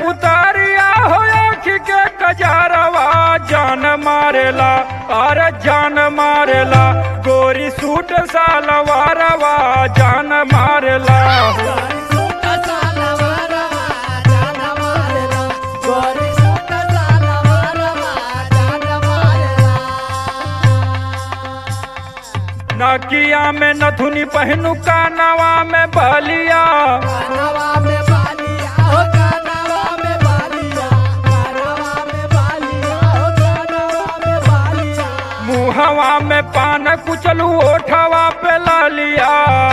पुतारिया हो आँख के कजारवा जान मारेला अरे जान मारेला गोरी सूट सालवारवा जान मारेला नकिया में नथुनी पहनू कानवा में बलिया मुहवा में पान कुचलू ओठवा पे लालिया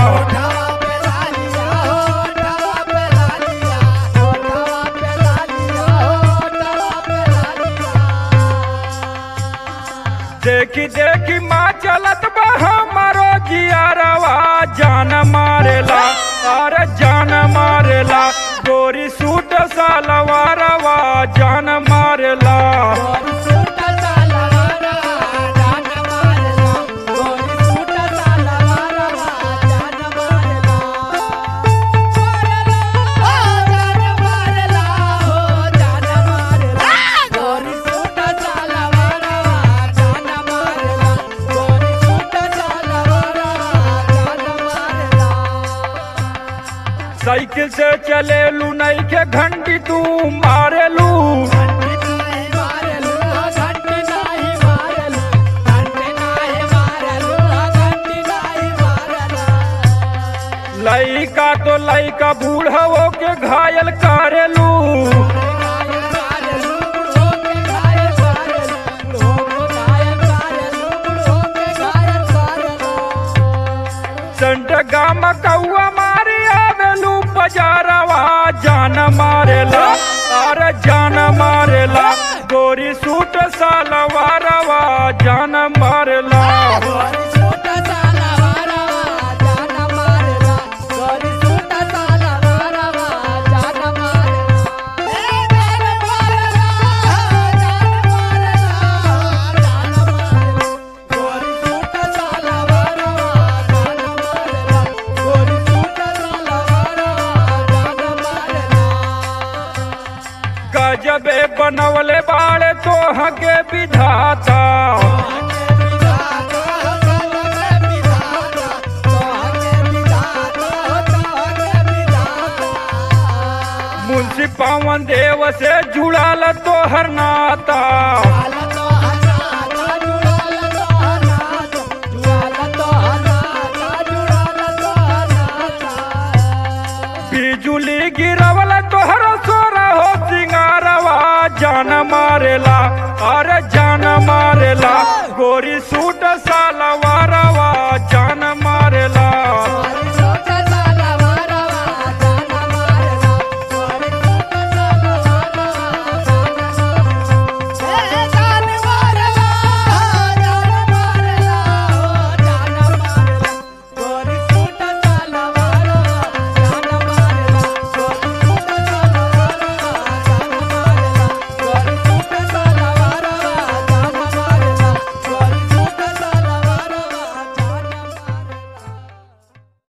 देखी देखी माँ चलत बा हमारो जियारवा जान मारेला अरे जान मारेला गोरी सूट सालवारवा जान मारेला साइकिल से चलेलू नहीं के घंटी तू मारेलू लइका तो लइका बूढ़ो के घायल करेलू संट गाम कौआ मारी आवेलू बजारवा जान मारेला अरे जान मारेला गोरी सूट सालवारवा जान मारेला गजबे बनवले बाड़े तो हके विधाता मुंशी पवन देव से जुड़ाल तोहर नाता बिजुली गिरवल तोहर सोरा हो सिंगारवा जान मारेला अरे जान मारेला गोरी सूट